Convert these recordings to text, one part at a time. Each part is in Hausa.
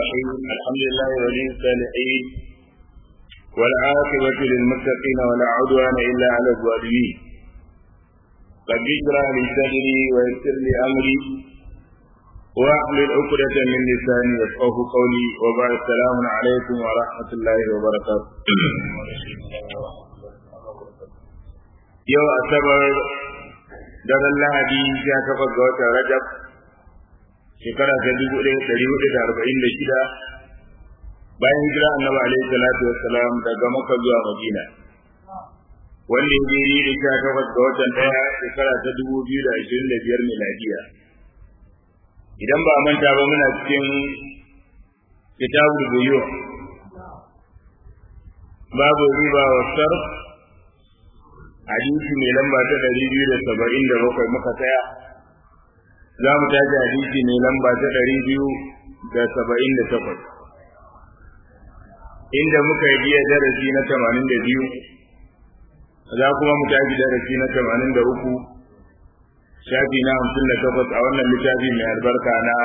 الرحيم الحمد لله ولي الصالحين والعاقبة للمتقين ولا عدوان إلا على الظالمين رب اشرح لي صدري ويسر لي أمري واحلل عقدة من لساني يفقه قولي وبعد السلام عليكم ورحمة الله وبركاته يوم أسبر daren lahadi ya kafa ga watan rajab shekara ta dubu ɗaya ɗari hudu da arba'in da shida bayan hijira annabi alaihi salatu wassalam daga maka zuwa madina wanda ya jeri da sha takwas ga watan ɗaya shekara ta dubu biyu da ashirin da biyar miladiya idan ba manta ba muna cikin kitabul buyu babu riba wa sarf hadisi mai lamba ta ɗari biyu da saba'in da bakwai muka tsaya za mu tashi hadisi mai lamba ta ɗari biyu da saba'in da takwas inda muka yi biya darasi na tamanin da biyu za kuma mu tashi darasi na tamanin da uku shafi na hamsin da takwas a wannan littafi mai albarka na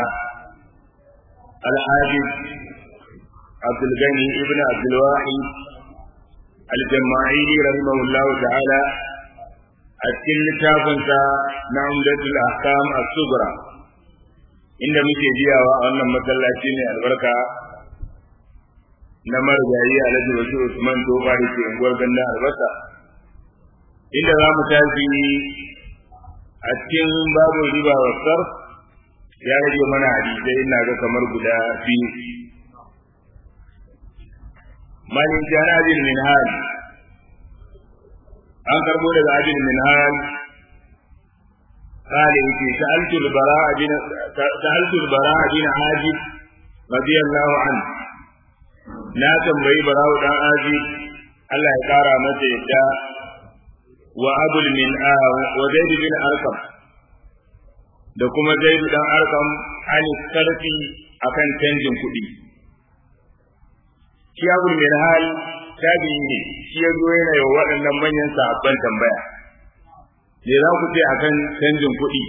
alhaji abdulgani ibn abdulwahid الجماعي رحمه الله تعالى أتكلم لتافنسا نعمدة الأحكام الصغرى inda muke jiyawa a wannan masallaci ne albarka na marigayi alhaji wasu usman tofa da ke unguwar gandun albasa inda za mu tafi a cikin babu riba wa sarf ya rage mana hadisai ina ga kamar guda biyu malin jana abin minhal an karbo daga abin minhal قال يتي سألت البراء بن سألت البراء بن عازب رضي الله عنه na tambayi barawo dan aji Allah ya kara masa yadda wa abul min wa zaid bin arqam da kuma zaid dan arqam an sarfi akan canjin kuɗi shi abul min hal tabi'i ne shi ya zo yana yi waɗannan manyan sahabban tambaya me za ku ce akan canjin kuɗi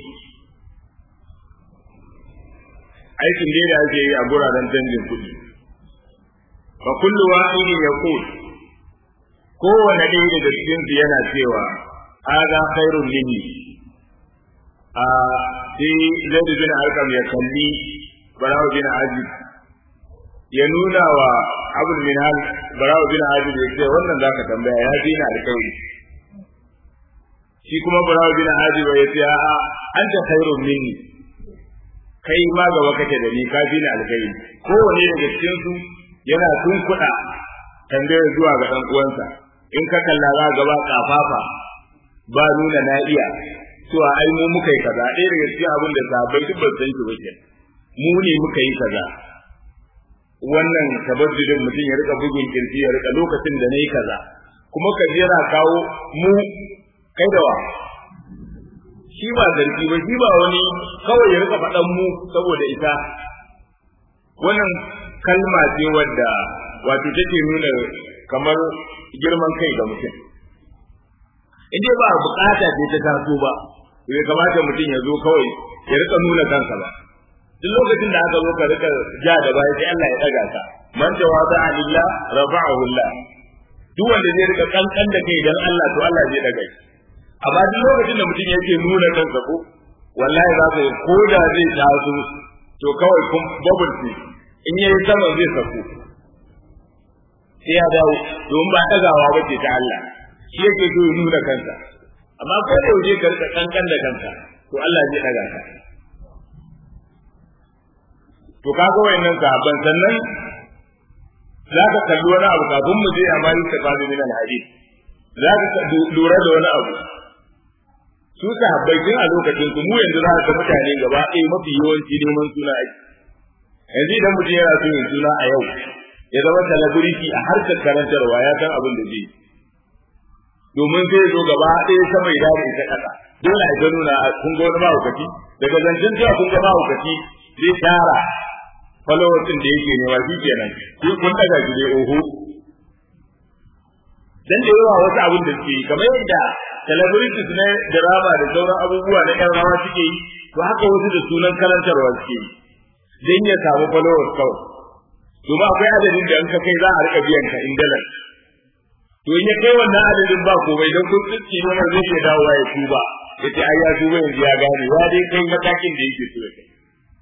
aikin dai da ake yi a guraren canjin kuɗi fa kullu wahidin yaqul kowane ɗaya daga cikin su yana cewa hada khairun minni a sai zaid bin arqam ya kalli barawo bin azib ya nuna wa abul minhal barawo bin azib ya ce wannan zaka tambaya ya dina alƙawari shi kuma barawo bin azib ya ce a'a anta khairun minni kai ma gaba kake da ni ka dina alƙawari kowane daga cikin su yana tunkuɗa tambayar zuwa ga ɗan uwansa in ka kalla za ga ba kafafa ba nuna na iya cewa ai mu muka yi kaza ɗaya daga cikin abin da sahabbai duk ban san shi ba ke mu ne muka yi kaza wannan tabaddudin mutum ya rika bugun kirji ya rika lokacin da nayi kaza kuma ka jera kawo mu kai da wa shi ba zargi ba shi ba wani kawai ya rika faɗan mu saboda ita wannan kalma ce wadda wato take nuna kamar girman kai ga mutum in dai ba bukata ce ta taso ba bai kamata mutum ya zo kawai ya rika nuna kansa ba duk lokacin da aka zo ka rika ja da baya sai Allah ya daga ka man jawaba alillah rafa'ahu Allah duk wanda zai rika kankan da kai dan Allah to Allah zai daga shi amma duk lokacin da mutum yake nuna kansa ko wallahi za ka ko da zai taso to kawai kun bubble ce in yayi sama zai sako sai ya dawo domin ba dagawa ba ce ta Allah shi yake so ya nuna kansa amma ko da yaushe ka rika kankan da kanka to Allah zai daga ka to kaga wayannan sahabban sannan za ka kalli wani abu kafin mu je amma yi tafazi min alhadith za ka lura da wani abu su sahabbai tun a lokacin su mu yanzu za ka mutane gaba ɗaya mafi yawanci neman suna aiki yanzu idan mutum yana so yin suna a yau ya zama celebrity a harkar karantarwa ya san abin da zai domin zai zo gaba ɗaya sama ya dawo ita ƙasa dole a gano na kun ga wani mahaukaci daga zancen cewa kun ga mahaukaci zai tara followers da yake nema shi kenan kun kun daga shi dai oho dan da yawa wasu abin da suke yi kamar yadda celebrities na drama da sauran abubuwa na ƴan rawa suke yi to haka wasu da sunan karantarwa suke yi dan ya samu followers kawai domin akwai adadin da in ka kai za a rika biyan ka in dalar to in ya kai wannan adadin ba komai don kun tsitsi ne zai iya dawowa ya tuba yace ai ya tuba yanzu ya gane ya dai kai matakin da yake so ya kai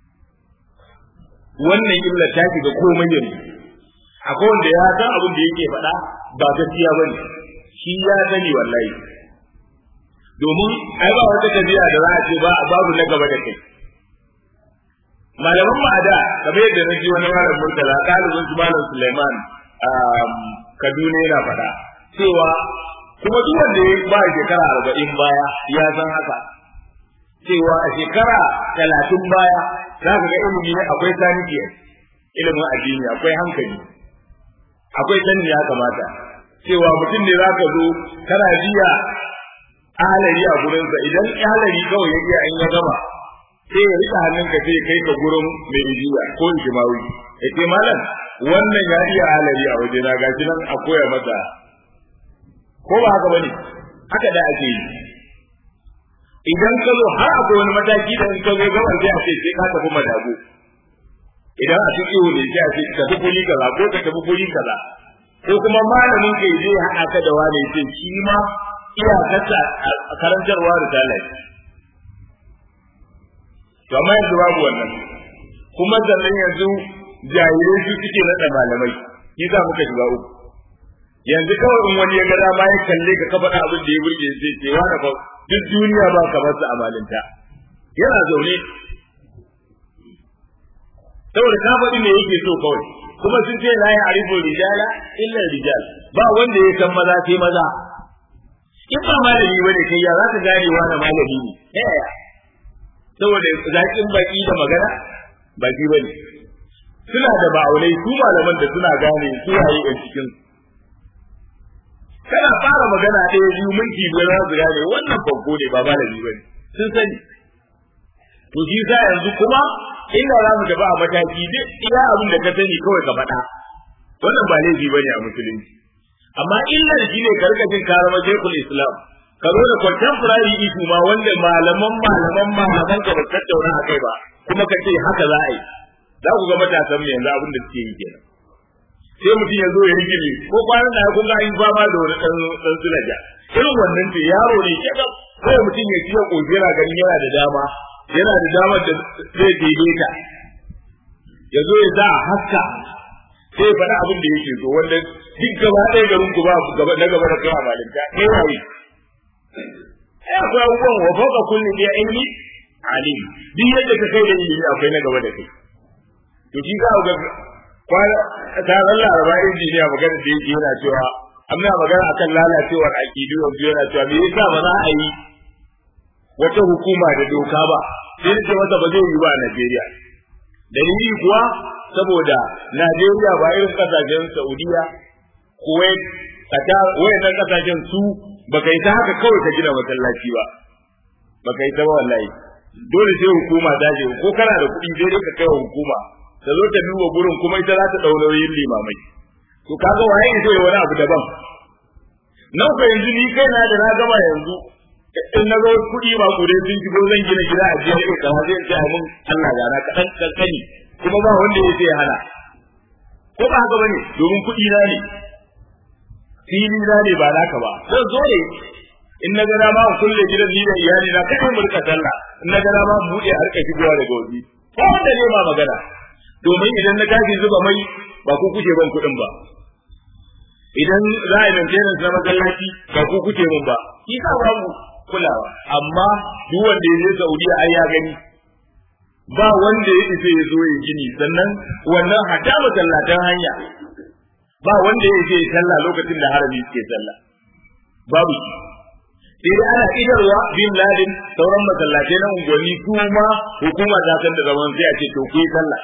wannan illa ta shiga komai yanzu akwai wanda ya san abin da yake faɗa ba gaskiya bane shi ya sani wallahi domin ai ba wata kabila da za a ce ba babu na gaba da kai malaman mu a da kamar yadda na ji wani malam murtala ɗalibin su malam suleiman kaduna yana faɗa cewa kuma duk wanda ya ba shekara arba'in baya ya san haka cewa a shekara talatin baya za ka ga ilimi ne akwai saniki ilimin addini akwai hankali akwai sani ya kamata cewa mutum ne za ka zo kana jiya alari a gurinsa idan alari kawai ya iya an ya gama sai ya rika hannunka sai kai ka gurin mai rijiya ko ijimawi ya ce malam wannan ya iya alari a waje na gashi nan a koya masa ko ba haka bane haka da ake yi idan ka zo har akwai wani mataki da in ka zo gaban sai a ce sai ka tafi madago idan a cikin ne sai a ce ka tafi guri kaza ko ka tafi guri kaza ko kuma malamin kai zai haɗa ka da wani ce shi ma iyakarsa a karantarwa da talaci to amma yanzu babu wannan kuma sannan yanzu jahilai su suke naɗa malamai shi za muka shiga uku yanzu kawai in wani ya ga dama ya kalle ka kafa da abin da ya burge sai ce wani fa duk duniya ba ka masa amalinta yana zaune saboda ka faɗi me yake so kawai kuma sun ce la ya arifu rijala illa rijal ba wanda ya san maza sai maza in ba malami bane kai ya za ka gane wani malami ne ta yaya saboda zaƙin baki da magana baki bane suna da ma'aunai su malaman da suna gane su waye a cikin kana fara magana ɗaya biyu minti biyar za su gane wannan banko ne ba malami bane sun sani to shi sa yanzu kuma inda za mu tafi a mataki duk iya abin da ka sani kawai ka faɗa wannan ba laifi bane a musulunci amma illar shi ne karkashin karama shekul islam ka zo da contemporary issue ma wanda malaman malaman malaman ka ba tattauna a kai ba kuma ka ce haka za a yi za ku ga matasan mu yanzu abin da suke yi kenan sai mutum ya zo ya rigile ko kwanan da kun ga an fama da wani dan dan sulaja irin wannan ce yaro ne ke ga sai mutum ya ciye kojera ganin yana da dama yana da damar da zai daidaita ya zo ya sa a haska sai faɗa abin da yake so wanda duk gaba ɗaya garin ku ba gaba na gaba da kai a malinta kai waye ai akwai abubuwan wa fauka kulli bi ilmi alim duk yadda ka kai da ilimi akwai na gaba da kai to shi za ga kwana taron laraba injiniya magana da yake yana cewa amma magana akan lalacewar aƙidu yanzu yana cewa me yasa ba za a yi wata hukuma da doka ba sai ce masa ba zai yi ba a Najeriya dalili kuwa saboda Najeriya ba irin kasashen Saudiya Kuwait Qatar wayannan kasashen su baka yi ta haka kawai ka gina masallaci ba baka yi ta ba wallahi dole sai hukuma ta je ko kana da kuɗi sai dai ka kai wa hukuma ta zo ta duba gurin kuma ita za ta ɗau nauyin limamai to kaga waye zai yi wani abu daban nan ko yanzu ni kai na da na gama yanzu in na zo kuɗi ba ku dai sun shigo zan gina gida a jiya ne kamar zai ce mun Allah ya na kaɗan kankani kuma ba wanda ya sai hana ko ba haka bane domin kuɗi na ne fili na ne ba naka ba zan zo ne in na gana ma kulle gidan ni da iyali na kai mu rika sallah in na gana ma buɗe a rika shigowa daga waje ko wanda ne ma magana domin idan na tashi zuba mai ba ku kuke ban kuɗin ba idan za a yi maintenance na masallaci ba ku kuke mun ba shi sa babu kulawa amma duk wanda ya je Saudiya ai ya gani ba wanda ya isa ya zo ya gini sannan wannan hata masallatan hanya ba wanda ya je sallah lokacin da harami suke sallah babu shi sai dai ana idarwa bin ladin sauran masallatai na unguwanni su ma hukuma ta san da zaman sai a ce to ku yi sallah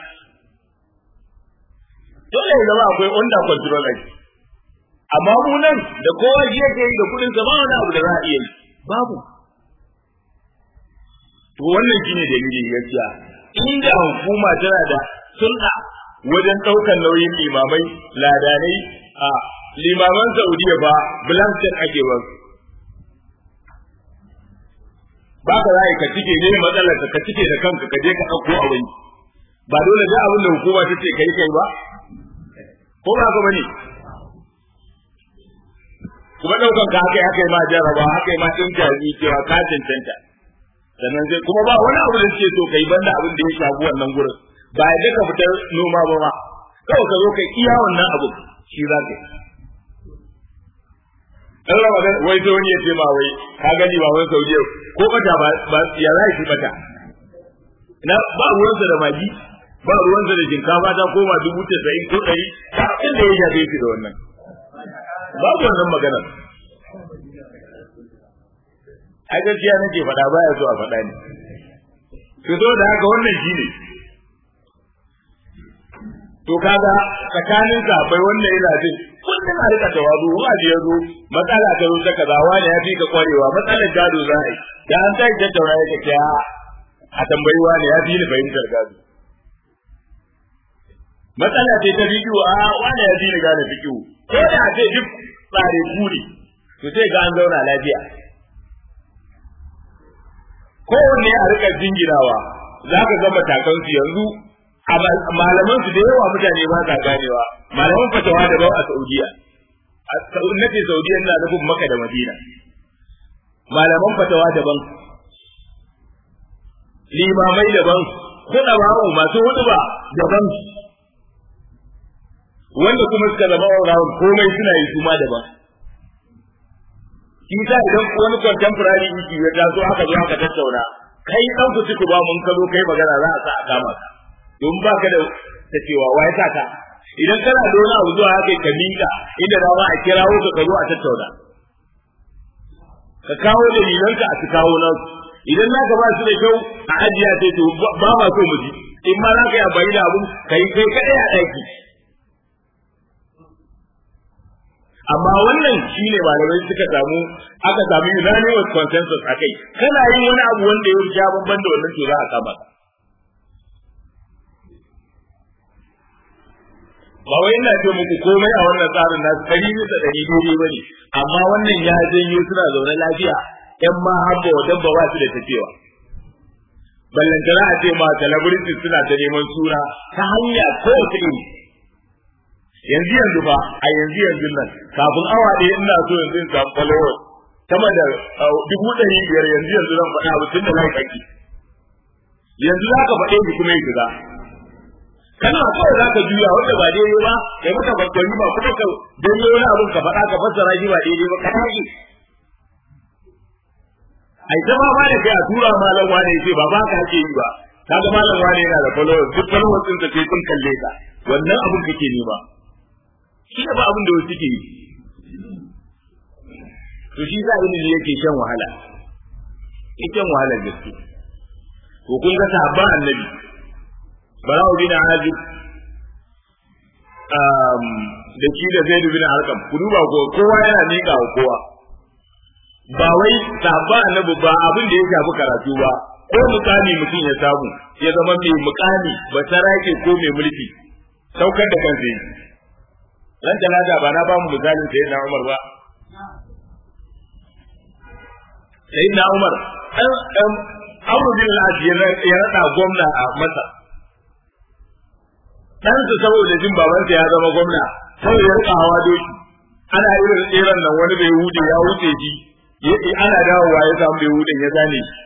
dole ya zama akwai under control ake amma mu nan da kowa shi yake yi da kudin sa ba wani abu da za a iya yi babu to wannan shine dalilin gaskiya inda hukuma tana da sunna wajen ɗaukar nauyin limamai ladanai a limaman Saudiya ba blanket ake ba ba ka zai ka cike ne matsalar ka cike da kanka ka je ka ɗauko a wani ba dole da abin da hukuma ta ce kai kai ba ko ba ka bane kuma daukan ka haka haka ma jarraba haka ma din jaji cewa ka cancanta sannan sai kuma ba wani abu da suke so kai banda abin da ya shafi wannan gurin ba ya ka fitar noma ba ma kawai ka zo kai iya wannan abu shi za ka yi dan Ramadan wai sai wani ya ce ma wai ka gani ba wani Saudiya ko bata ba ba ya za shi bata na ba ruwansa da magi ba ruwansa da shinkafa ta koma dubu tasa'in ko ɗari ta inda ya shafe shi da wannan babu wannan magana a gaskiya nake faɗa baya so a faɗa ne to so da haka wannan shi ne to kaga tsakanin sahabbai wannan yana jin kullum a rika tawazu wa da yazo matsala ta zo ta kaza wani ya fi ka kwarewa matsalar gado za a yi da an tashi tattauna ya kace a tambayi wani ya fi ni fahimtar gado matsala ce ta fikiyu a wani ya fi ni gane fikiyu ko da a ce duk tsare kuri to sai ga an zauna lafiya kowanne a rika jingirawa za ka ga matakansu yanzu malaman su da yawa mutane ba sa ganewa malaman fatawa daban a Saudiya a nake Saudiya ina nufin Makka da Madina malaman fatawa daban limamai daban kuɗa bawo masu hudu ba daban wanda kuma suka zama rawar komai suna yi su ma daban shi sa idan wani contemporary issue ya taso aka zo aka tattauna kai dan ku ci ku ba mun kazo kai magana za a sa a kama ka don ba ka da ta cewa wai sa ka idan kana da wani abu zuwa haka ka minka inda da ba a kirawo ka zo a tattauna ka kawo dalilanka a su kawo nan idan naka ba su da kyau a ajiya sai to ba ma so mu ji in ma za ka yi amfani da abun kai kai kadai a ɗaki amma wannan shine malamai suka samu aka samu unanimous consensus akai kana yin wani abu wanda ya ja bamban da wannan to za a kama ka ba wai ina ce muku komai a wannan tsarin nasu ɗari bisa ɗari daidai ba ne amma wannan ya janyo suna zaune lafiya ƴan ma habba wa dabba ba su da tafiya ballantana a ce ma celebrities suna ta neman suna ta hanya kowace iri yanzu yanzu ba a yanzu yanzu nan kafin awa ɗaya ina so yanzu in samu followers sama da dubu ɗari biyar yanzu yanzu zan faɗa abu tun da na kaki yanzu za ka faɗe shi kuma ya shiga kana kawai za ka juya wanda ba daidai ba ya maka bakwai ba kuma ka danyo wani abin ka faɗa ka fassara shi ba daidai ba ka tashi ai ta ma da kai a tura malam wane ce ba ba ka ake yi ba kaga malam wane yana da followers duk followers ɗin ka sai sun kalle ka wannan abin kake nema shi ne ba abin da wasu ke yi to shi za ilimi yake shan wahala shan wahala gaske to kun ga sahabban annabi bara'u bin azib um da shi da zaid bin arqam ku duba ko kowa yana miƙa wa kowa ba wai sahabban annabi ba abin da ya shafi karatu ba ko mukami mutum ya samu ya zama mai mukami ba sarake ko mai mulki saukar da kansa yi ran talata ba na ba mu misalin sai na Umar ba sai na Umar dan Amr bin al ya rada gwamna a Masar dan su saboda jin babansa ya zama gwamna sai ya rika hawa doki ana irin tseren nan wani bai hude ya wuce shi ana dawowa ya samu bai hudin ya zane shi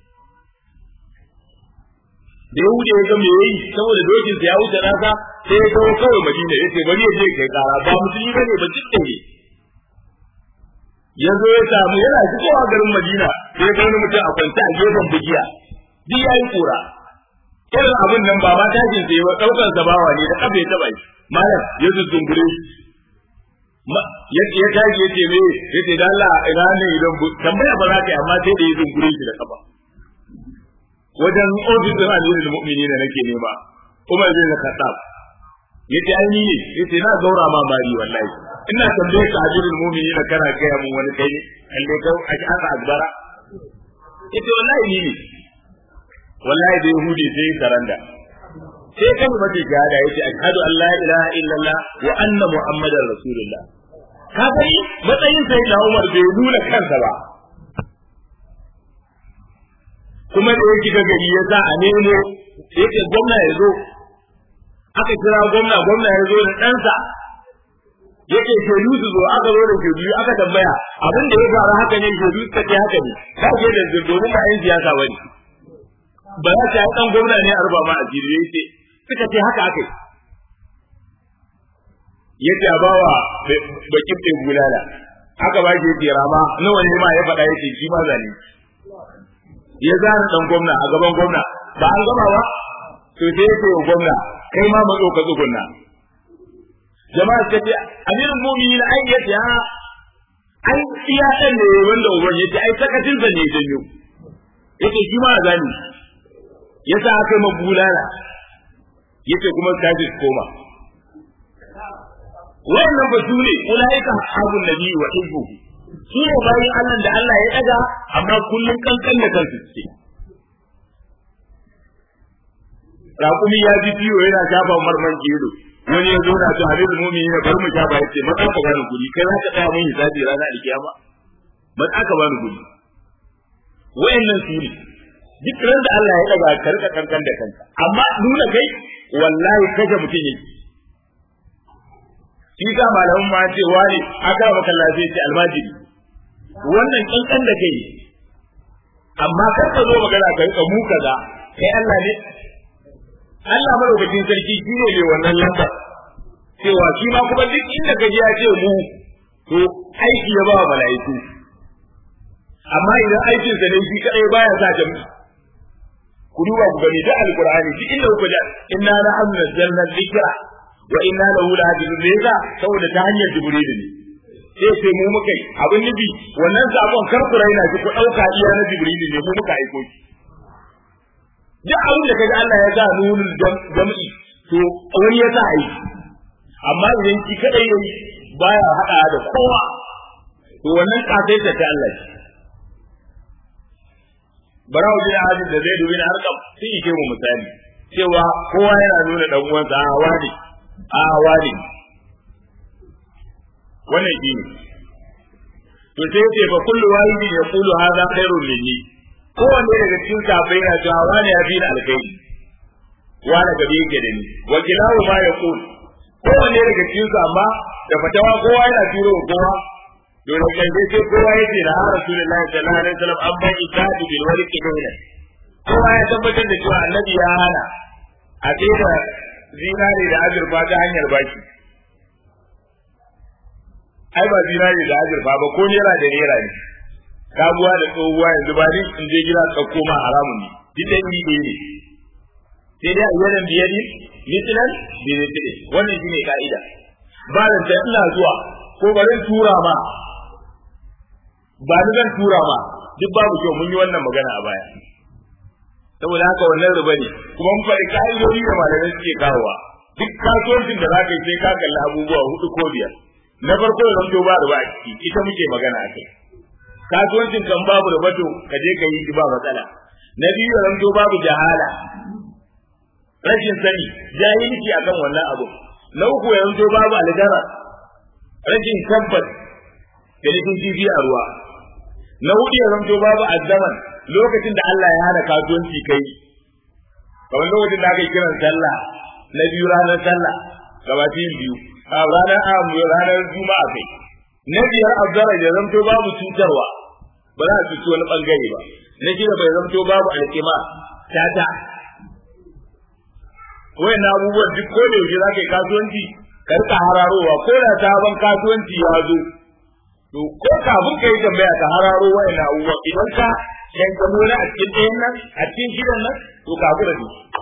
da ya wuce ya ga me yayi saboda dokin sa ya wuce nasa sai ya kawo kawai Madina yace bari ya je kai kara ba musulmi bane ba cikin ne ya zo ya samu yana shigowa garin Madina sai ya ga wani mutum a kwanta a gefen bugiya duk yayi kura irin abin nan ba ma tashin sai ba daukar sa bawa ne da kafa ya taba shi malam ya zungure shi ya ya tashi yace me yace da Allah ina ne idan tambaya ba za ka yi amma sai da ya zungure shi da kafa wajen ofisin amirul mu'minin da nake nema Umar bin Khattab yace ai ni ne yace na gaura ma mari wallahi ina tambaye ka amirul mu'minin da kana kai mun wani kai kalle ka a shi aka akbara yace wallahi ni ne wallahi da yahudi sai saranda sai kan mace shahada yace ashhadu an la ilaha illallah wa anna muhammadar rasulullah ka gani matsayin sai da Umar bai nuna kansa ba kuma da yake ga gari ya sa a nemo yake gwamna ya zo aka kira gwamna gwamna ya zo da ɗansa yake shaidu su zo aka zo da shaidu aka tambaya abin da ya faru haka ne shaidu suka ce haka ne ba ke da domin ba yan siyasa bane ba za ta yi dan gwamna ne a ruba ma a jiri yace suka ce haka aka yi yace a bawa bakin ɗin bulala aka ba shi yace rama nawa ne ma ya faɗa yace shi ma zane ya zana dan gwamna a gaban gwamna ba an gama ba to sai yace wa gwamna kai ma mazo ka tsugunna jama'a ta ce amirul mu'minin ai yace ha ai iya dan ne wanda uban yace ai sakacin sa ne janyo yace shi ma zani yasa aka yi bulala yace kuma kaji koma wannan ba su ne ulaika ashabun nabi wa hizbu su ne bayan Allah da Allah ya daga amma kullun kankan da kansu ce raƙumi ya ji ciwo yana shafa marman kilo wani ya zo na to hadisi mu'mini ne bar mu shafa yace mata ka bani guri kai za ka tsaya mun hisabi ranar alkiyama mata ka bani guri wayannan su ne duk ran da Allah ya daga karka kankan da kanka amma nuna kai wallahi kaje mutum yake shi ka malamin ma ce wani aka maka lafiya ce almajiri wannan kankan da kai amma kar ka zo magana ka rika mu kaza kai Allah ne Allah madaukakin sarki shi ne mai wannan lamba cewa shi ma kuma duk inda ka ji ya ce mu to aiki ya ba wa mala'iku amma idan aikinsa ne shi kadai baya sa jami'i ku duba ku gani da alqur'ani duk inda kuka ji inna nahnu nazzalna dhikra wa inna lahu lahafizun me yasa saboda ta hanyar jibril ne sai sai mu muka yi abin nufi wannan sabon kar ku raina shi ku dauka iya na jibril ne mu muka aiko shi duk abin da kaga Allah ya sa nunul jam'i to wani ya sa aiki amma idan shi kadai yayi baya hada da kowa to wannan kasaita ta Allah ce barawo bin hadin da zai dubi na harkam sun yi ke mu misali cewa kowa yana nuna dan uwansa a wani a wani wannan shi ne to sai ce fa kullu wahidi yaqulu hadha khairun minni kowanne daga cikin sahabbai yana cewa wani ya fi ni alkhairi wani gabe yake da ni wa kilahu ma yaqul kowanne daga cikin su amma da fatawa kowa yana turo kowa dole kai dai sai kowa yace da har rasulullahi sallallahu alaihi wasallam an bai ikadi bil warqi dole kowa ya tabbatar da cewa annabi ya hana a da zinare da azurfa ta hanyar baki ai ba zinare da azurfa ba ko naira da naira ne kabuwa da tsohuwa yanzu ba ni in je gida ka koma haramun ne duk da ni ne ne sai dai a yaran biyari mitilan bi mitile wannan shine ka'ida ba da ta ina zuwa ko bari tura ma ba ni zan tura ma duk babu kyau mun yi wannan magana a baya saboda haka wannan riba ne kuma mun faɗi ka'idodi da malamai suke kawowa duk kasuwancin da za ka yi sai ka kalli abubuwa hudu ko biyar na farko da zanto ba riba a ciki ita muke magana a kai kasuwancin kan babu riba to ka je ka yi shi ba matsala na biyu da zanto babu jahala rashin sani jahilci akan wannan abu na uku ya zanto babu algara rashin tabbas da nufin kifi a ruwa na hudu ya zanto babu azzaman lokacin da Allah ya hana kasuwanci kai kamar lokacin da aka yi kiran sallah na biyu ranar sallah gabatin biyu a ranar amu ranar juma'a kai na biyar azzara ya zanto babu cutarwa ba za a cuci wani bangare ba na shida bai zanto babu alkima tata wayan abubuwan duk ko da yaushe za ka yi kasuwanci ka rika hararowa ko da sabon kasuwanci ya zo to ko kafin ka yi tambaya ka hararo wayan abubuwan idan ka yan ka nuna a cikin ɗayan nan a cikin gidan nan to ka hakura da shi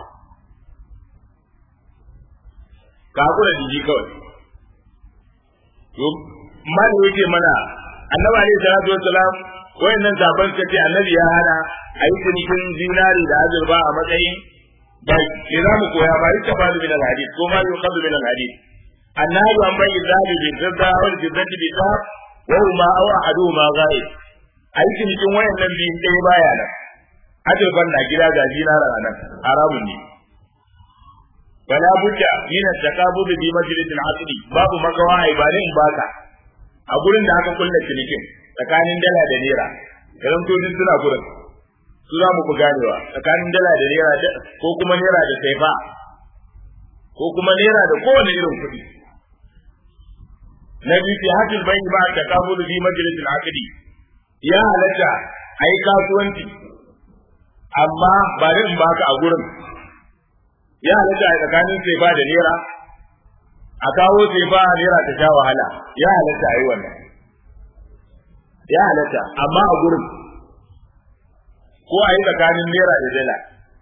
ka hakura da shi kawai to mali yake mana annabi alaihi salatu wassalam wayannan zaban kace annabi ya hana a yi cinikin zinari da azurfa a matsayin bai ke za mu koya ba yi tafalu min al-hadith ko ma yuqadu min al-hadith annabi an bai zabi bi zadda wal jiddati bi ta wa huma aw ahaduhuma ghaib a yi cinikin wayannan biyun ɗaya baya nan azurfan na gida ga zinara a nan haramun ne wala budda min at-taqabud bi majlis al-aqdi babu makawa ai ba ne in baka a gurin da aka kulla cinikin tsakanin dala da naira idan to duk suna gurin su za mu ku ganewa tsakanin dala da naira ko kuma naira da saifa ko kuma naira da kowane irin kuɗi na biyu fi hajjul bai ba ta kabulu fi majalisil aqdi ya halatta ai kasuwanci amma ba da in baka a gurin ya halatta a tsakanin sai ba da naira a kawo sai ba naira ta sha wahala ya halatta a yi wannan ya halatta amma a gurin ko a yi tsakanin naira da dala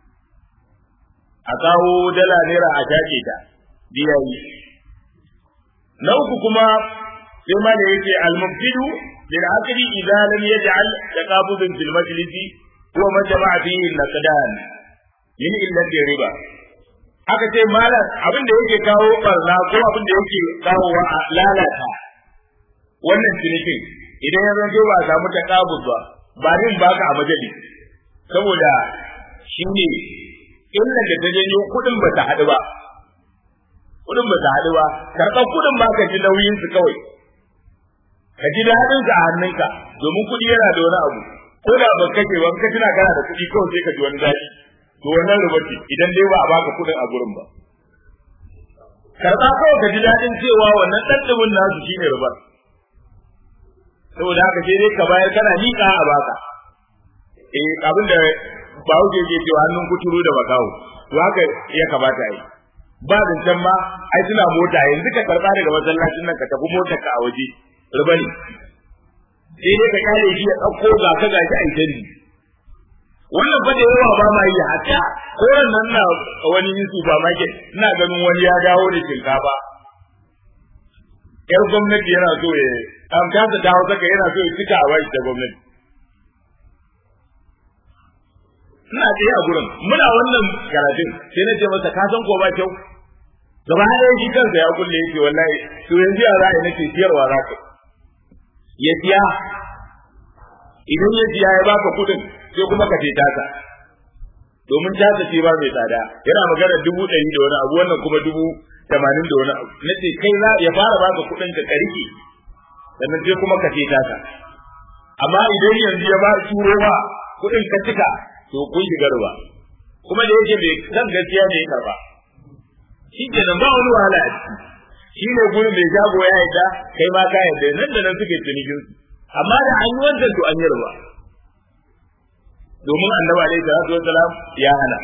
a kawo dala naira a shaƙe ta biya yi na uku kuma sai ma da yake al-mubtidu lil aqli idza lam yaj'al taqabudun fil majlisi huwa ma jama'a fihi al-naqdan min illati riba aka ce malam abin da yake kawo barna ko abin da yake kawo wa lalata wannan cinikin idan ya zanto ba a samu taqabud ba ba din baka a majalis saboda shine illar da ta janyo kudin ba ta haɗu ba kudin ba ta haɗu ba karɓar kudin ba ka ji nauyin su kawai ka ji daɗin sa a hannunka domin kuɗi yana da wani abu ko da ba kake ba ka tuna kana da kuɗi kawai sai ka ji wani daɗi to wannan ruba ce idan dai ba a baka kuɗin a gurin ba karɓa kawai ka ji daɗin cewa wannan ɗanɗumin nasu shine rubar saboda haka sai dai ka bayar kana miƙa a baka eh abin da ba wuce ke cewa hannun kuturu da bakawo to haka ya kamata yi ba zancen ma ai suna mota yanzu ka karba daga masallacin nan ka tafi motar ka a waje riba ne sai dai ka kare shi ya ɗauko ga ka gashi a idan wannan fa da yawa ba ma yi haka koran nan na wani supermarket ina ganin wani ya dawo da shinkafa yar gwamnati yana so ya an kasa dawo saka yana so ya cika a bashi da gwamnati ina tsaye a gurin muna wannan karatun sai na ce masa ka san ko ba kyau gaba ɗaya shi kansa ya kulle yake wallahi to yanzu ya za a yi nake siyarwa za ka ya siya idan ya siya ya baka kuɗin sai kuma ka ce tasa domin tasa ce ba mai tsada yana magana dubu ɗari da wani abu wannan kuma dubu tamanin da wani abu na ce kai za ya fara baka kuɗin ka karike sannan sai kuma ka ce tasa amma idan yanzu ya ba turo ba kuɗin ka cika to kun shiga ruwa kuma da yake bai san gaskiya ne ya karba shi ke nan ba wani wahala a ciki shi ne gurin mai shago ya yadda kai ma ka yadda nan da nan suke cinikin su amma da an yi wancan to an yi ruwa domin annabi alaihi salatu wassalam ya hana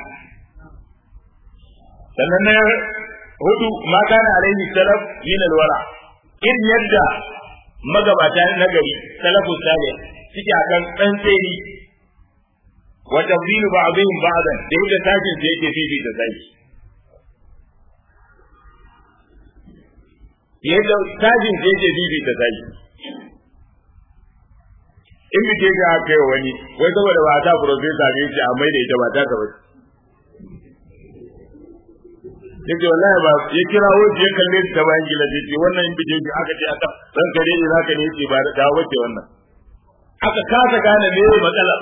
sannan na hudu ma kana alaihi salaf min alwara in yadda magabata na gari salafus salih suke akan tsantseni wa tabdilu ba'dihim ba'dan da yadda tashin da yake fifi da sai yadda tashin da yake fifi da sai in bi ga kai wani wai saboda ba ta professor ne ce amma da ita ba ta ka ba yake wallahi ba ya kira wuce ya kalle ta bayan gila ce wannan in bi aka ce aka dan kare ne zaka ne ce ba da wace wannan aka kasa gane me matsalar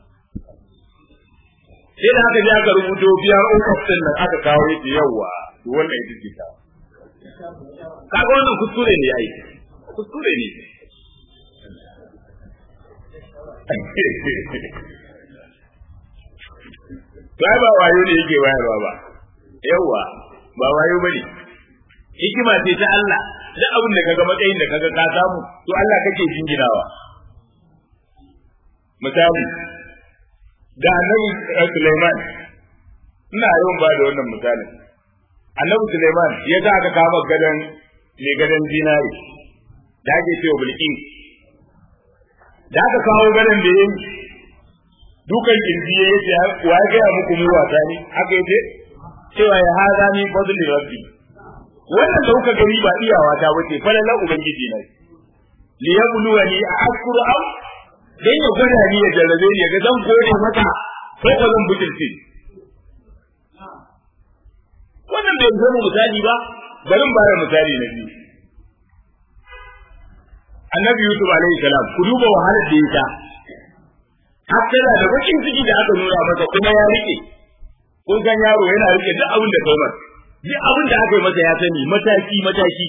sai da aka je aka rubuto biyar ukuf din nan aka kawo yake yawa to wannan ita ce ta kaga wannan kuskure ne ai kuskure ne Ba ba wayo ne yake bayarwa ba, yawa ba wayo bane. Hikima ce ta Allah, duk abin da kaga matsayin da kaga ka samu, to Allah kake jinginawa. Misali, da annabi Sulaiman ina yawan ba da wannan misalin annabi Sulaiman ya ga aka kama gadan mai gadan dinari da ake cewa bulki da aka kawo gadan da yayi dukan kirji ya yace wa ya ga muku mu wata ne haka yace cewa ya hada ni fadli rabbi wannan da kuka gani ba iyawa ta bace falala ubangiji ne liyabluwani ashkuru am dan ya gwada ni ya jarrabe ni ya ga zan gode mata ko ba zan butulce wannan bai zama misali ba bari ba da misali na biyu annabi yusuf alaihi salam ku duba wahalar da ya ta hakkala da bakin ciki da aka nuna masa kuma ya rike kun san yaro yana rike duk abin da kai masa duk abin da aka yi masa ya sani mataki mataki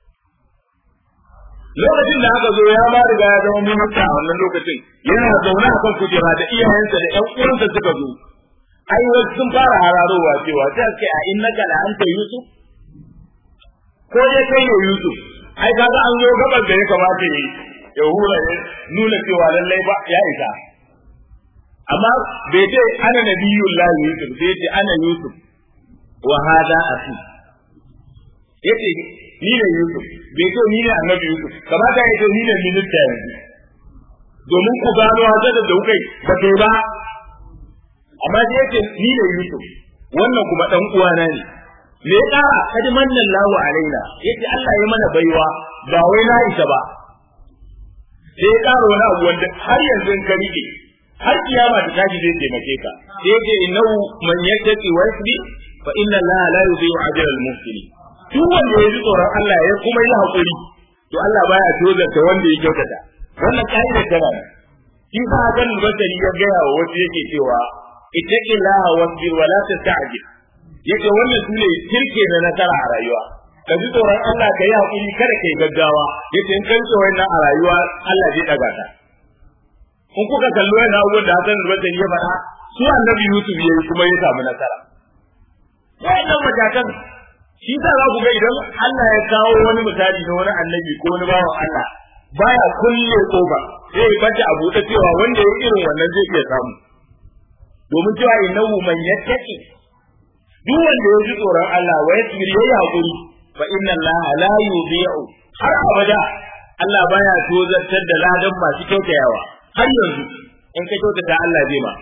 lokacin da aka zo ya ba riga ya zama minista a wannan lokacin yana zaune a kan kujera da iyayensa da ƴan uwansa suka zo ai wasu sun fara hararowa cewa sai ake a innaka la anta yusuf ko dai kai ne yusuf ai kaga an zo gaban da ya kamata yi ya hura ya nuna cewa lallai ba ya isa amma bai ce ana nabiyullah yusuf bai ce ana yusuf wa hada akhi yace ni ne yusuf bai ce ni ne annabi yusuf kamata ya ce ni ne minista yanzu domin ku gano hazar da kai ba kai ba amma sai yace ni ne yusuf wannan kuma dan uwana ne me ya kara kadi mannan lahu alaina yace Allah ya mana baiwa ba wai na isa ba sai ya kara wani abu wanda har yanzu in ka rike har kiyama ta tashi zai taimake ka sai yake innahu man yattaqi wa yasbi fa inna allaha la yudhi'u ajra al-muhsinin duk wanda ya ji tsoron Allah ya kuma yi hakuri to Allah baya tozarta wanda ya kyautata wannan kaidar tana shi sa hakan basari ya gaya wa wasu yake cewa ittaqillaha wasbir wa la tasta'jil yake wannan sune kirke na nasara a rayuwa ka ji tsoron Allah ka yi hakuri kada kai gaggawa yace in kai tsoron nan a rayuwa Allah zai daga ta in kuka kallo yana abubuwan da Hassan Basari ya faɗa su annabi Yusuf ya yi kuma ya samu nasara wa'annan matakan shi sa za ku ga idan Allah ya kawo wani misali na wani annabi ko wani bawan Allah baya kulle kofa sai ya bata abu ta cewa wanda ya irin wannan zai iya samu domin cewa innahu man yattaqi duk wanda ya ji tsoron Allah wa yasbir yayi hakuri fa inna Allah la yudhi'u har abada Allah baya tozartar da ladan masu kyautayawa har yanzu in ka kyautata Allah zai ma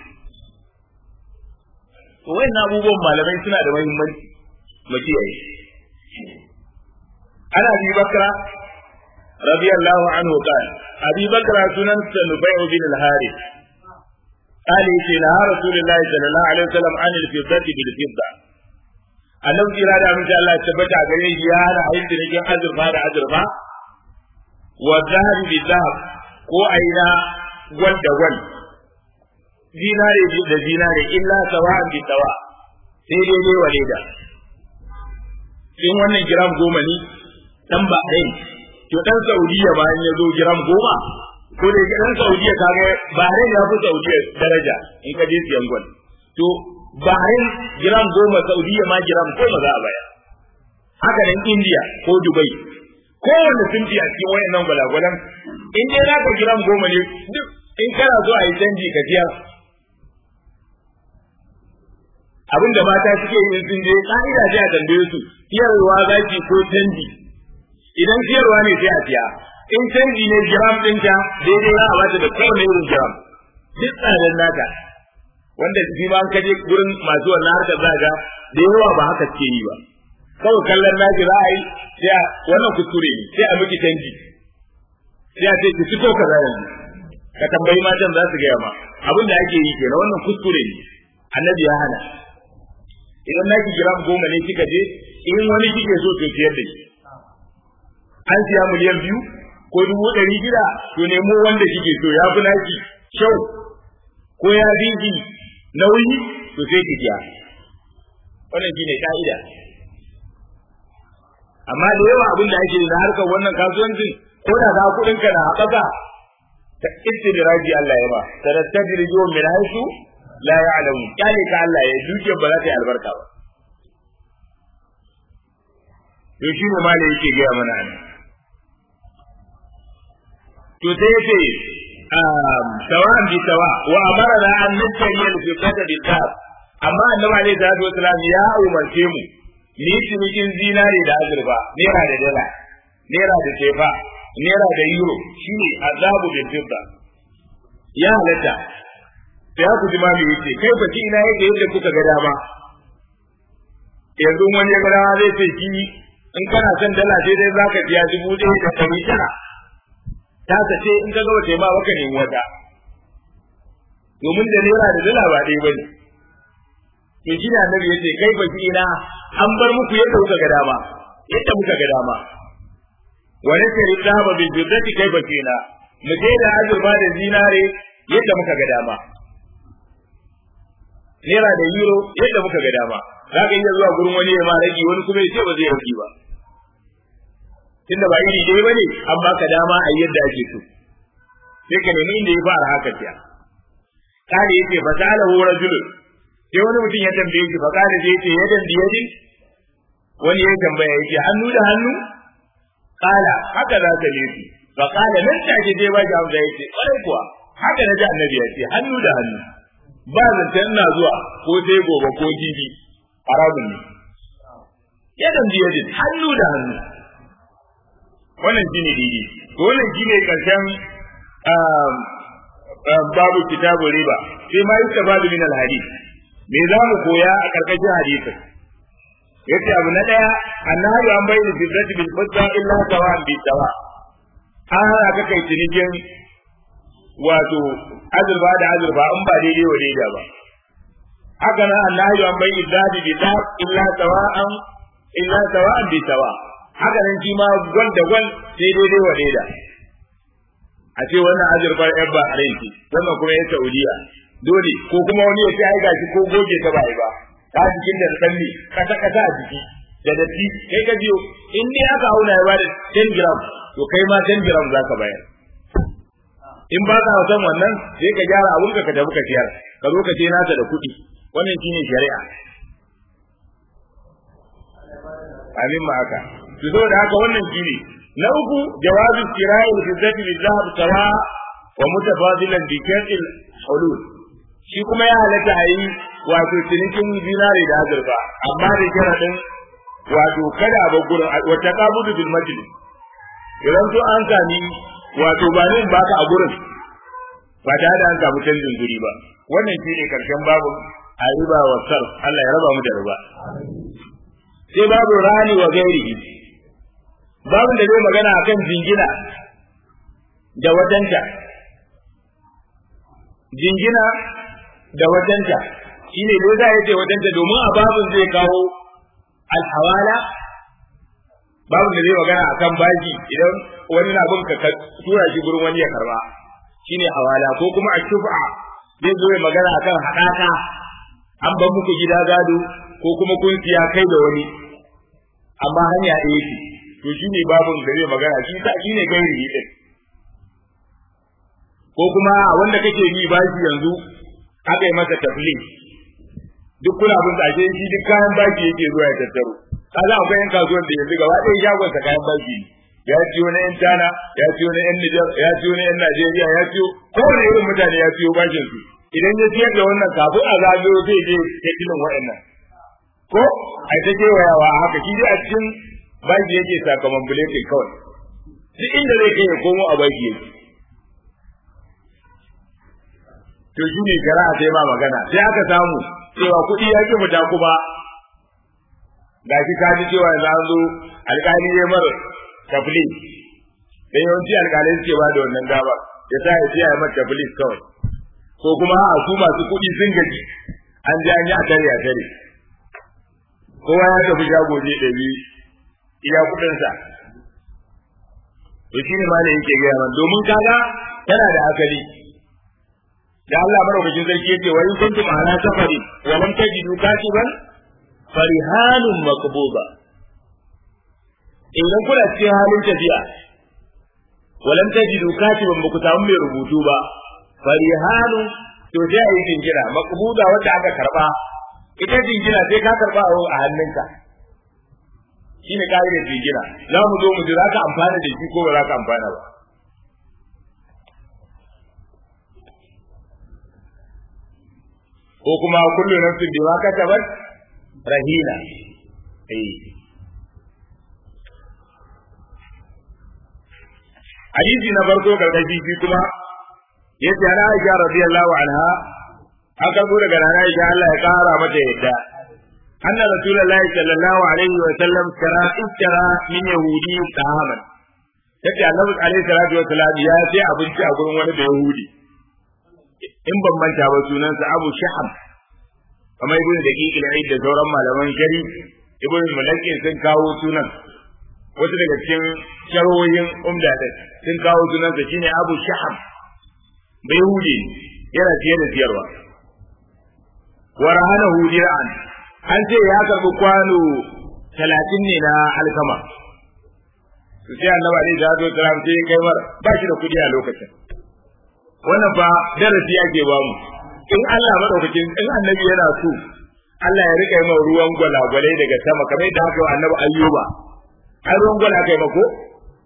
to wayannan abubuwan malamai suna da muhimmanci mu kiyaye ana bi bakra radiyallahu anhu qala abi bakra sunan sanubay bin al-harith قال يتي نهى رسول الله صلى الله عليه وسلم عن الفضة بالفضة annabi jira da amince Allah ya tabbata gare shi ya hana ayin cinikin azurfa da azurfa wa zahabi bi zahab ko aina gwal da gwal dinare da dinare illa sawa'an bi sawa sai dai dai wa da in wannan giram goma ne dan ba ɗaya to dan Saudiya ba ya zo giram goma ko da dan Saudiya kaga Bahrain ya fi Saudiya daraja in ka je siyan gwal to Bahrain giram goma Saudiya ma giram goma za a baya haka nan India ko Dubai kowanne sun fi a cikin wayannan gwalagwalan in dai naka giram goma ne duk in kana so a yi canji ka siyar abin da mata suke yin sun je ka'ida sai a tambaye su siyarwa zaki ko canji idan siyarwa ne sai a siya in canji ne gram ɗinka daidai za a bata da kowane irin gram duk tsadar naka wanda shi ma an kaje gurin masu wannan harkar zaga da yawa ba haka suke yi ba kawai kallon naki za a yi sai a wannan kuskure ne sai a miki canji sai a ce ki fito ka za yanzu ka tambayi matan za su gaya ma abin da ake yi kenan wannan kuskure ne annabi ya hana idan naki gram goma ne kika je in wani kike so to siyar da shi an siya miliyan biyu ko dubu ɗari gida to nemo wanda kike so ya fi naki kyau ko ya dinki nauyi to sai ki siya wannan shine ka'ida amma da yawa abin da ake da harkar wannan kasuwancin ko da za kuɗin ka na haɓaka ta istidiraji Allah ya ba tarattadrijo min haisu la ya'lamu kyale ka Allah ya duke ba za ta yi albarka ba to shi ne malai yake gaya mana ne to sai yace sawa'an bi sawa wa amarna an nastari al-fiqata bi tab amma annabi alaihi salatu wasalam ya umarce mu ni cinikin zinare da azurfa naira da dala naira da tefa naira da euro shine azabu bil fidda ya halatta ya ku ji mami yace kai ba ki ina yake yadda kuka ga dama yanzu wani ya ga dama zai ce ki in kana son dala sai dai zaka biya dubu ɗaya da ɗari tara ta ce in ka gaba taima baka nemi wata domin da naira da dala ba ɗaya bane to shi da annabi yace kai ba ki ina an bar muku yadda kuka ga dama yadda muka ga dama wani kari zaba bi biddati kai ba ki ina mu je da azurfa da zinare yadda muka ga dama naira da euro yadda muka ga dama za ka iya zuwa gurin wani ya ma rage wani kuma ya ce ba zai rage ba tunda ba iri ɗaya bane an baka dama a yadda ake so sai ka nemi inda ya fara haka tiya kare yace fa sala hu rajulun sai wani mutum ya tambaye shi fa kare sai yace yadan biyadin wani ya tambaya yace hannu da hannu kala haka za ta nufi fa kala nan take je ba jam da yace kwarai kuwa haka na ji annabi ya ce hannu da hannu ba zancen ina zuwa ko sai gobe ko jibi haramun ne yadan biyadin hannu da hannu wannan shine didi to wannan shine karshen babu kitabu riba sai ma yi tabadu min alhadith me za mu koya a karkashin hadisin yace abu na daya annahu an bayyana fitrati bil fadda illa sawa'an bi sawa an hana ka kai cinikin wato azurfa da azurfa in ba daidai wa daidai ba haka nan annahu an bayyana dadi bi dad illa sawa'an illa sawa'an bi sawa haka nan shi ma gwal da gwal sai daidai wa daidai a ce wannan azurfar yan ba a ce wannan kuma ya saudiya dole ko kuma wani ya ce ai gashi ko goge ta bai ba ta jikin da sanni kasa kasa a jiki da datti kai ka biyo in dai aka auna ya bada 10 gram to kai ma 10 gram zaka bayar in ba ka san wannan sai ka gyara abun ka ka tafi ka ciyar ka zo ka ce naka da kuɗi wannan shine shari'a amin ma haka to saboda haka wannan shine na uku jawazu kira'i al-fiddati bil-dhahab sawa wa mutafadilan bi kayl hulul shi kuma ya halatta a yi wato cinikin zinare da azurfa amma da sharadin wato kada a gurin wata kabudu bil majlis idan to an sami wato ba ne baka a gurin ba tare da an samu canjin guri ba wannan shine karshen babu a riba wa sar Allah ya raba mu da riba sai babu rani wa gairihi babu da zai magana akan jingina da wajenta jingina da wajenta shine dai za ya ce wajenta domin a babun zai kawo alhawala babu da zai magana akan bashi idan wani na bin ka tura shi gurin wani ya karba shine hawala ko kuma a shufa zai zo ya magana akan haɗaka an ban muku gida gado ko kuma kun siya kai da wani amma hanya ɗaya ce to shine babun da zai magana shi ta shine gairi din ko kuma wanda kake yi bashi yanzu aka yi masa tafli duk kuna bin ashe shi duk kayan baki yake zuwa ya tattaro kaza akwai yan kasuwan da yanzu gaba ɗaya shagon sa kayan baki ya ciyo na yan China ya ciyo na yan Niger ya ciyo na yan Najeriya ya ciyo kowane irin mutane ya ciyo bashin su idan ya ciyar da wannan kafin a zagayo zai je ya tilin waɗannan ko a ta kewayawa haka shi dai a cikin baki yake sakamakon buletin kawai duk inda zai kai ya komo a baki yake to shi ne shari'a sai ma magana sai aka samu cewa kuɗi ya ki fita kuma ga shi ka ji cewa yanzu an zo alƙali ya mara tafli dan yawanci alƙalai suke ba da wannan dama ya sa ya ce ya mata tafli kawai ko kuma a su masu kuɗi sun gaji an ji an yi a tare a tare kowa ya tafi shago je ɗabi iya kuɗinsa to shi ne ma da yake gaya man domin kaga tana da asali da Allah madaukakin sarki yace wa in kuntum ala safari wa lam tajidu katiban farihanun maqbuda idan kuna cikin halin tafiya wa lam tajidu katiban ba ku samu mai rubutu ba farihanun to sai a yi jingina maqbuda wanda aka karba ita jingina sai ka karba a hannunka shine ka'idar jingina za mu zo mu ji za ka amfana da shi ko ba za ka amfana ba ko kuma kullu nafsin bima kasabat rahina eh hadisi na farko gargaji shi kuma yace ana Aisha radiyallahu anha an karbo daga nana Aisha Allah ya kara mata yadda anna rasulullahi sallallahu alaihi wa sallam kara iskara min yahudi tahaman yace annabi alaihi salatu wa salam ya ce abinci a gurin wani da yahudi in ban manta ba sunansa Abu Shahab kamar ibn Daqiq al da sauran malaman shari ibn Mulaki sun kawo sunan wasu daga cikin sharhohin umda din sun kawo sunansa shine Abu Shahab bai hudi yana fiye da siyarwa wa rahanahu dir'an an ce ya karbi kwano talatin ne na alkama su sai annabi alaihi salatu wasalam sai kai mar ba shi da kudi a lokacin wannan fa darasi ake ba mu in Allah madaukakin in annabi yana so Allah ya rika yi ruwan gwalagwalai daga sama kamar yadda aka yi annabi ayyuba ai ruwan gwala kai mako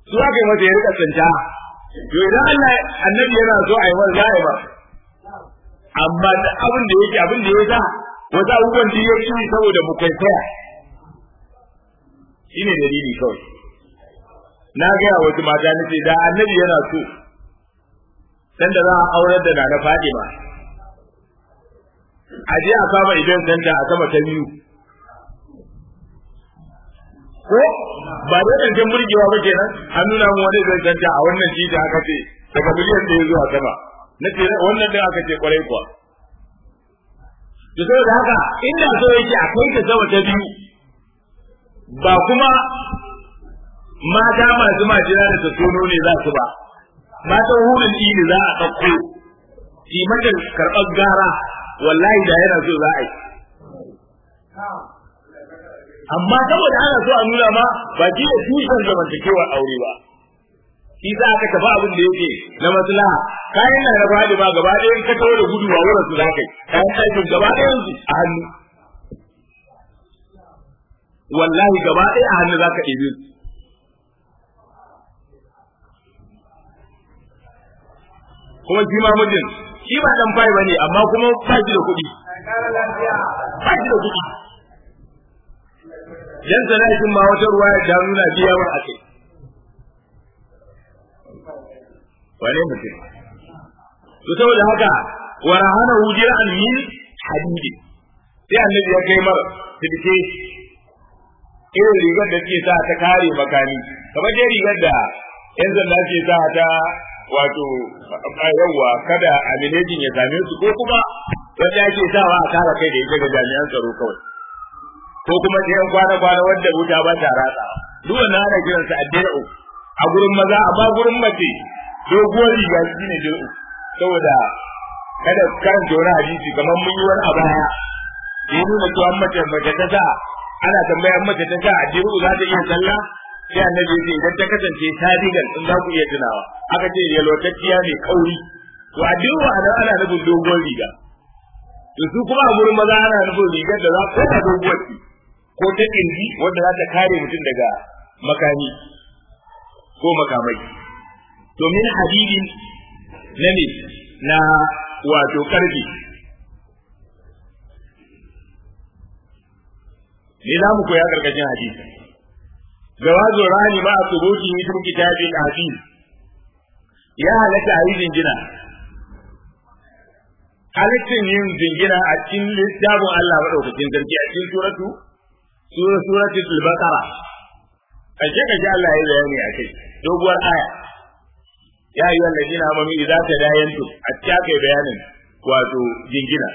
su aka yi masa ya rika tsinta to idan Allah annabi yana so a yi masa za a yi ba amma da abin da yake abin da ya sa wasu abubuwan da ya ci saboda mu kwaikwaya shine dalili kawai na gaya wasu mata nace da annabi yana so sanda za a aurar da na Fadima a je a kama idan sanda a sama ta biyu ko ba da zancen burgewa ba kenan an nuna mu wani zai sanda a wannan titi aka ce daga miliyan da ya zuwa sama na ce wannan din aka ce kwarai kuwa to saboda haka inda so yake a kai ta sama ta biyu ba kuma mata masu majina da tasono ne za su ba matan hurin ne za a ɗauko shi mata karɓar gara wallahi da yana so za a yi amma saboda ana so a nuna ma ba shi da tushen zamantakewar aure ba shi za aka tafi abin da yake na maslaha kayan na na faɗi ba gaba ɗaya ka tawo da gudu ba wurin su za ka yi kayan aikin gaba ɗayan su a hannu wallahi gaba ɗaya a hannu za ka ɗebe su kuma shi ma mijin shi ba dan fai bane amma kuma ba shi da kuɗi ba shi da kuɗi dan sanatin ma wata ruwa ya nuna biya wa ake wane mutum to saboda haka wa rahana hujira an min hadidi sai annabi ya kai mar tilke irin rigar da ke sa ta kare makani kamar dai rigar da yan zanda ke sa ta wato yawwa kada aminejin ya same su ko kuma wanda ake sawa a kare kai da ita ga jami'an tsaro kawai ko kuma ɗayan kwana-kwana wanda wuta ba ta ratsa duk wannan ana kiransa addi'u a gurin maza amma gurin mace doguwar riga shi ne dir'u saboda kada karanta wani hadisi kamar mun yi wani a baya da ya nuna cewa mace mace ta sa ana tambayar mace ta sa addi'u za ta iya sallah sai annabi ya ce idan ta kasance sadigan in za ku iya tunawa aka ce yalwatacciya mai kauri to addi'u a nan ana nufin doguwar riga to su kuma a gurin maza ana nufin rigar da za ko ta doguwar ce ko ta kirji wanda za ta kare mutum daga makami ko makamai to min hadidin na ne na wato karfi me za mu koya karkashin hadisi jawazu rani ma thubuti min kitabil hadis ya halatta a yi jingina halittin yin jingina a cikin littafin Allah maɗaukakin sarki a cikin suratu sura suratul baqara kaje kaje Allah ya bayani a kai doguwar aya ya ayyuhal ladina amanu idza tadayantum a cikin kai bayanin wato jingina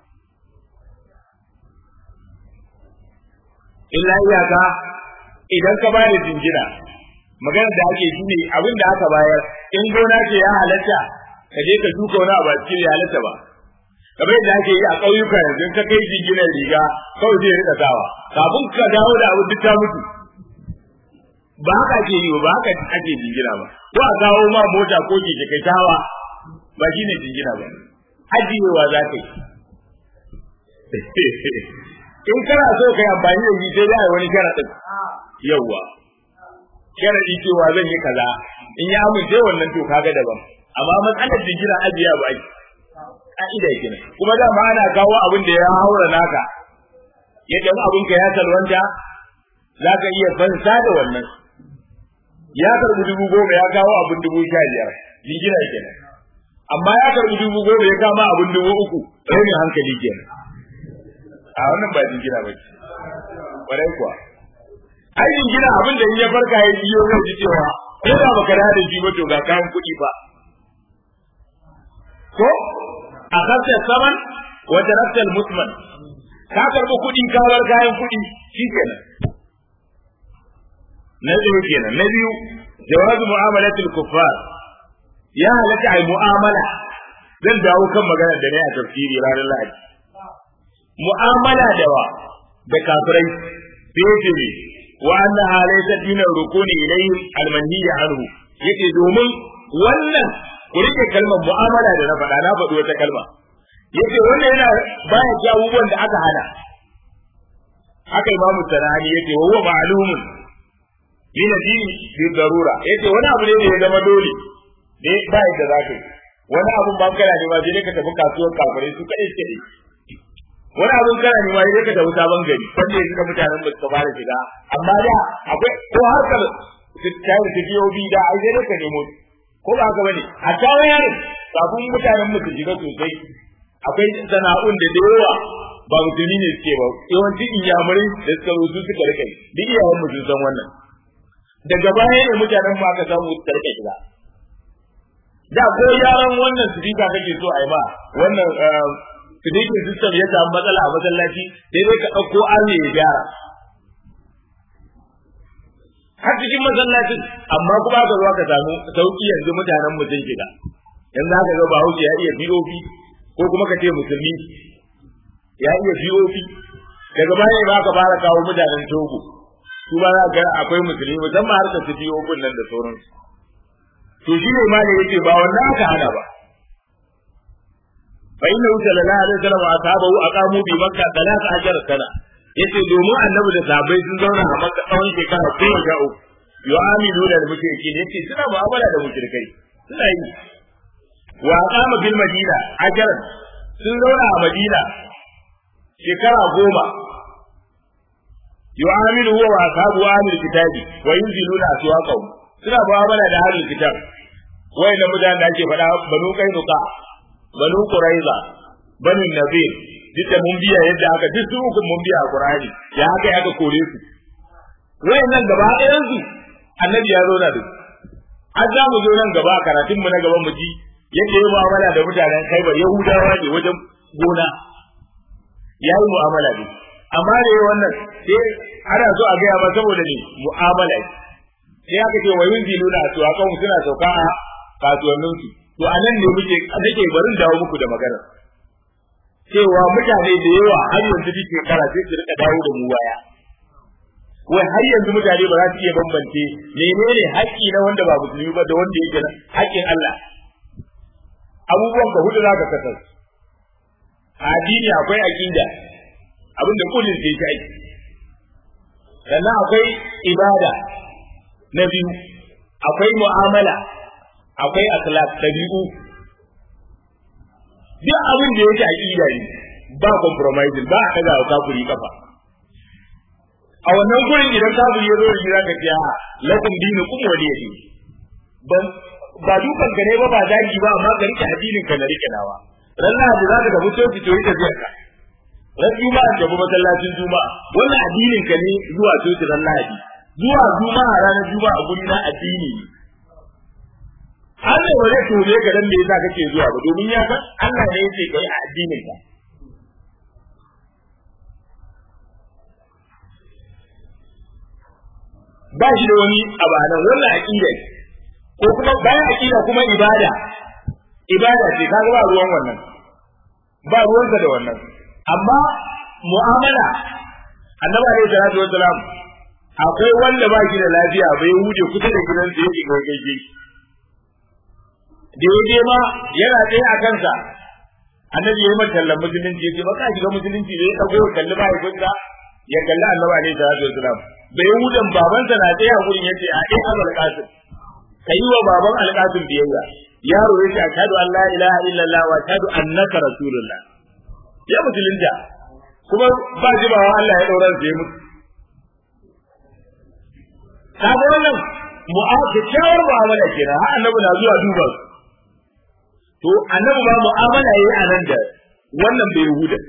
illa iyaka idan ka bayar da jingina magana da ake shi ne abin da aka bayar in gona ce ya halatta ka je ka shuka wani abu a cikin ya halatta ba kamar yadda ake yi a ƙauyuka yanzu ka kai jinginar riga kawai zai rika sawa kafin ka dawo da abu duk ta mutu ba haka ake yi ba haka ake jingina ba ko a kawo ma mota ko keke kai tawa ba shine jingina ba ajiyewa za ka yi in kana so ka yi amfani da shi sai za a yi wani sharaɗin yawwa sharaɗi cewa zan yi kaza in ya amince wannan to kaga daban amma matsalar jingina ajiya ba ake ka'ida kenan kuma dama ana kawo abin da ya haura naka yadda abin ka ya salwanta za ka iya fansa da wannan ya karbi dubu goma ya kawo abin dubu sha biyar jingina kenan amma ya karbi dubu goma ya kama abin dubu uku rauni hankali kenan a wannan ba jingina ba ce ƙwarai kuwa ai jingina abin da in ya farka ya biyo zai ji cewa ko da baka da shi ba to ga kayan kuɗi ba ko a kasa saman wa tarakta musman ka karbi kuɗi ka bar kayan kuɗi shikenan na biyu kenan na biyu jawazu mu'amalatul kuffar ya halatta ai mu'amala zan dawo kan magana da ne a tafsiri ranar lahadi mu'amala da wa da kafirai sai ce ne wa anna halaysa dinar rukuni ilayhi almanhiya anhu yake domin wannan ku rike kalmar mu'amala da na faɗa na faɗi wata kalma yace wannan yana baya ji abubuwan da aka hana haka imamu sanani yace wa huwa ma'lumun min addini bi darura yace wani abu ne da ya zama dole da ba yadda za ka yi wani abun ban kana ne ma je ka tafi kasuwar kafirai su kai suke wani abun kana ne ma je ka tafi sabon gari wanda yanzu da mutanen ba su fara shiga amma da akwai ko harkar tayi da biyobi da ai dai ka nemo ko ba haka bane a kawo yaron kafin mutanen mu su shiga sosai akwai sana'un da da yawa ba musulmi ne suke ba yawanci inyamurai da suka zo su suka rike duk iyawan mu sun san wannan daga baya ne mutanen mu aka samu suka rike shiga da ko yaran wannan sidika kake so a yi ba wannan sidikin system ya samu matsala a masallaci sai dai ka ɗauko arne ya gyara har cikin masallacin amma kuma ka zo ka samu sauki yanzu mutanen mu sun shiga yanzu aka ga bahaushe ya iya POP ko kuma ka ce musulmi ya iya POP daga baya ba ka fara kawo mutanen Togo su ba za ga akwai musulmi musamman har ka tafi POP nan da sauransu to shi ne ma ne yake ba wannan aka hana ba fa inna sallallahu alaihi wasallam wa ashabahu aqamu bi makka 13 sana yace domin annabi da sahabbai sun zauna a makka tsawon shekara goma sha uku yu'amilu da mushriki ne yace suna mu'amala da mushrikai suna yi wa aqama bil madina ajar sun zauna a madina shekara goma yu'amilu huwa wa ashabu amil kitabi wa yunziluna aswaqahum suna mu'amala da ahlul kitab wayannan mutanen da ake faɗa banu kainuka banu quraiza banu nadir duk da mun biya yadda aka duk su hukun mun biya a qur'ani ya haka aka kore su wayannan gaba ɗayan su annabi ya zo da su an za mu zo nan gaba karatun mu na gaban mu ji yadda ya mu'amala da mutanen kaibar yahudawa ne wajen gona ya yi mu'amala ne amma da yi wannan sai ana so a gaya ba saboda ne mu'amala sai aka ce wa yunzilu na su akan suna sauka a kasuwanninsu to a nan ne muke nake barin dawo muku da magana cewa mutane da yawa har yanzu duk shekara sai su rika dawo da mu waya wai har yanzu mutane ba za su iya bambance menene haƙƙi na wanda ba musulmi ba da wanda yake na haƙƙin Allah abubuwan ka hudu zaka kasar addini akwai aqida abinda kullun sai kai sannan akwai ibada na biyu akwai mu'amala akwai akhlaq dabi'u duk abin da yake aqida ne ba compromise ba a daga kafiri kafa a wannan gurin idan kafiri ya zo da zaka ce a lakum dinukum waliyadi ban ba dukan ka ne ba ba zagi ba amma ka rike addinin ka na rike nawa ranar da zaka tafi coci to yi tafiyar ka ran juma'a da masallacin juma'a wannan addinin ka ne zuwa coci ran lahadi zuwa juma'a ranar juma'a a guri na addini ne Allah ba zai tone ka dan me yasa kake zuwa ba domin ya san Allah ne yake kai a addinin ka ba shi da wani abu nan wannan aqida ko kuma bayan aqida kuma ibada ibada ce kaga ba ruwan wannan ba ruwansa da wannan amma mu'amala annabi alaihi salatu wassalam akwai wanda ba shi da lafiya bai hude kusa da gidansa yake gaishe da ya je ma yana tsaye a kansa annabi ya yi mata tallan musulunci ya ce ba ka shiga musulunci da ya dago kalli ba ya kunta ya kalli annabi alaihi salatu wasalam bai hudan babansa na tsaye a gurin yace a ɗaya abul qasim kai wa baban alqasim biyayya yaro ya ce ashhadu an la ilaha illallah wa ashhadu annaka rasulullah ya musulunta kuma ba jibawa Allah ya daura da mutu kaga wannan mu'amala kyawar mu'amala kenan har annabi na zuwa duba su to annabi ba mu'amala yayi a nan da wannan bai yahuda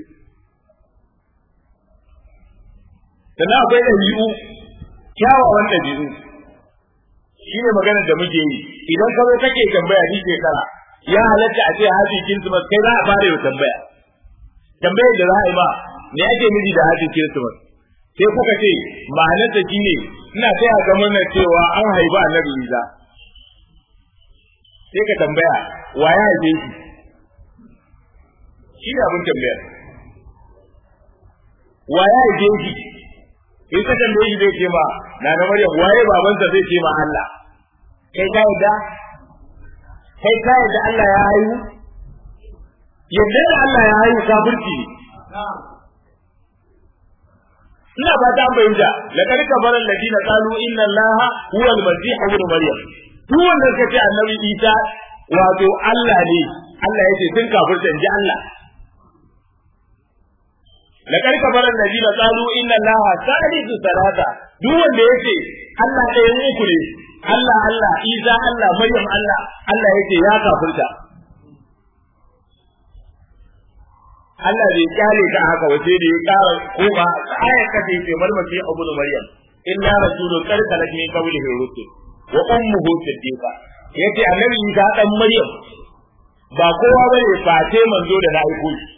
sannan akwai ɗabi'u kyawawan ɗabi'u shi ne maganar da muke yi idan ka zo kake tambaya ni shekara ya halatta a ce haji kirsimas kai za a fara yau tambaya tambayar da za a yi ma me ake miji da haji kirsimas sai kuka ce ma'anarsa shi ne ina taya ga murnar cewa an haifa annabi isa sai ka tambaya wa ya haife shi shi ne abin tambayar wa ya haife shi in ka tambaye shi zai ce ma na na maryam waye babansa zai ce ma Allah kai ka yadda kai ka yadda Allah ya haihu yadda da Allah ya haihu kafirci ina ba ta fahimta laqad kafara alladina qalu inna allaha huwa al-masih ibn maryam duk wanda suka ce annabi isa wato Allah ne Allah yace sun kafirta inji Allah laqad kafara alladina qalu inna allaha salisu salata duk wanda yace Allah ɗayan uku ne Allah Allah Isa Allah Maryam Allah Allah yace ya kafirta Allah bai kyale ka haka wace da ya kara koma ayar ka ce ce bar masi abu da Maryam illa rasulun qad khalat min qablihi rusul wa ummuhu siddiqa yace annabi Isa dan Maryam ba kowa bane face manzo da na aiko shi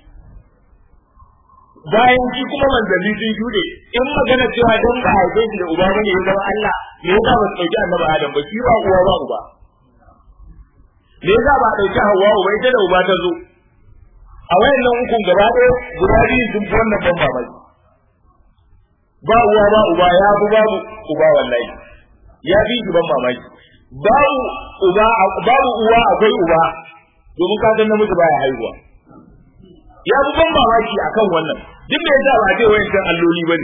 bayan shi kuma manzanni sun shuɗe in magana cewa don ba haife shi da uba bane ya zama Allah me yasa ba su ɗauki annabi Adam ba shi ba uwa ba uba me yasa ba ɗauki Hawwa uba ita da uba ta zo a wayannan ukun gaba ɗaya guda biyu sun fi wannan ban mamaki ba uwa ba uba ya fi babu uba wallahi ya fi shi ban mamaki babu uba babu uwa akwai uba domin ka san namiji baya haihuwa ya fi ban mamaki akan wannan duk da yasa ba a ce wayancan alloli bane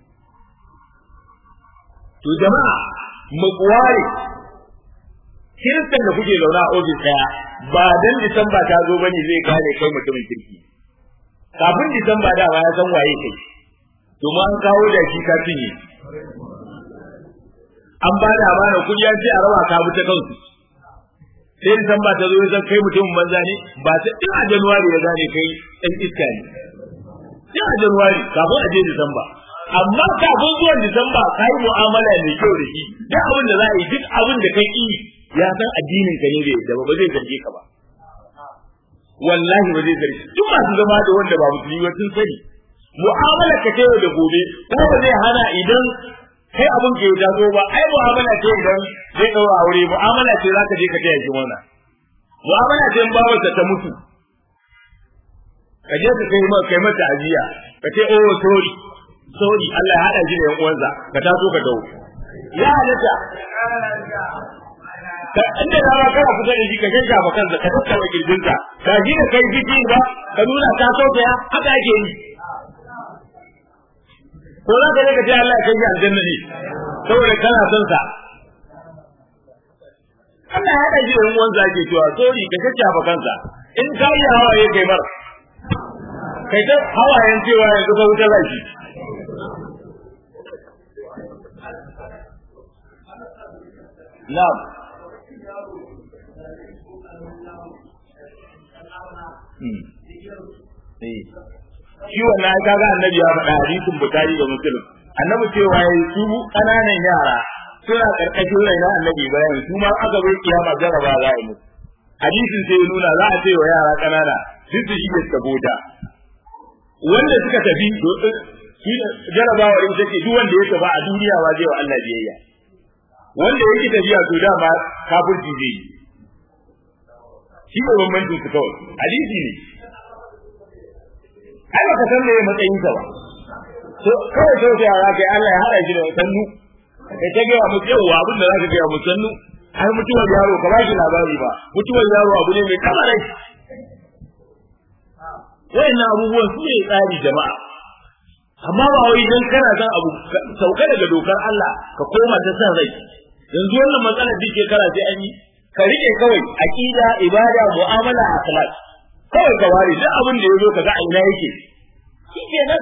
to jama'a mu ware kiristan da kuke zaune a ofis daya ba dan disamba ta zo bane zai gane kai mutumin kirki kafin disamba da ya san waye kai to ma an kawo da shi ka cinye an ba da amana kudi an ce a rawa ka bi ta kansu sai disamba ta zo zan kai mutumin banza ne ba ta din a januwari ya gane kai dan iska ne din a januwari kafin a je disamba amma kafin zuwan disamba ka yi mu'amala mai kyau da shi duk abin da za a yi duk abin da kai yi ya san addinin ka ne bai da ba zai zarge ka ba wallahi ba zai zarge duk masu zama da wanda ba musulmi ba sun sani mu'amala ka ce da gobe kuma ba zai hana idan kai abin ka ya zo ba ai mu'amala ce idan zai daura aure mu'amala ce zaka je ka taya shi wannan mu'amala ce in babarsa ta mutu ka je ka kai kai mata ajiya ka ce oh sorry sorry Allah ya hada shi da yan uwansa ka taso ka dawo ya halatta inda da ba kana kusa da shi ka shanka ba kansa ka tattara kirjinsa ka ji da kai jiki ba ka nuna ka sauka ya haka ake yi ko za ka je ka ce Allah ya kai shi aljanna ne saboda kana son sa Allah ya haɗa shi da yan uwansa ake cewa sorry ka shanka ba kansa in ka yi hawaye kai mar kai ta hawayen cewa yanzu ka wuta zaki Na'am. Shi wannan ka ga annabi ya faɗa hadisin Bukhari da Muslim. Annabi cewa yayi su ƙananan yara suna karkashin raina annabi bayan su ma aka bai kiyama jaraba za a yi musu. Hadisin sai ya nuna za a ce wa yara ƙanana duk su shige suka bota. Wanda suka tafi jarabawa in take duk wanda ya tafi a duniya wa zai wa Allah biyayya. Wanda yake tafiya to dama kafirci zai yi. shi ne bambancin su kawai hadisi ne ai baka san meye matsayin ka ba so kawai sai sai ya kai Allah ya hada shi da sannu kai ta ga mu yawa abin da zaka ga mu sannu ai mutuwar yaro ka ba shi labari ba mutuwar yaro abu ne mai kamarai wayannan abubuwan su ne tsari jama'a amma ba wai dan kana san abu sauka daga dokar Allah ka koma ta san rai yanzu wannan matsalar duk shekara sai an yi ka rike kawai aqida ibada mu'amala akhlaq kawai ka ware duk abin da yazo kaga a ina yake shikenan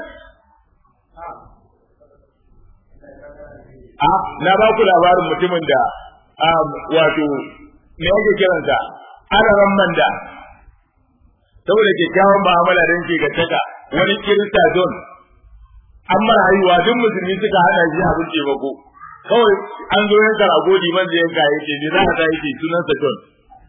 a na ba ku labarin mutumin da wato me yake kiransa araran manda saboda kyakkyawan mu'amala don ke gattaka wani kirista don an mara haihuwa duk musulmi suka hana shi abin taimako kawai an zo yanka rago liman da yanka ya ce ne za ka yake sunan sa John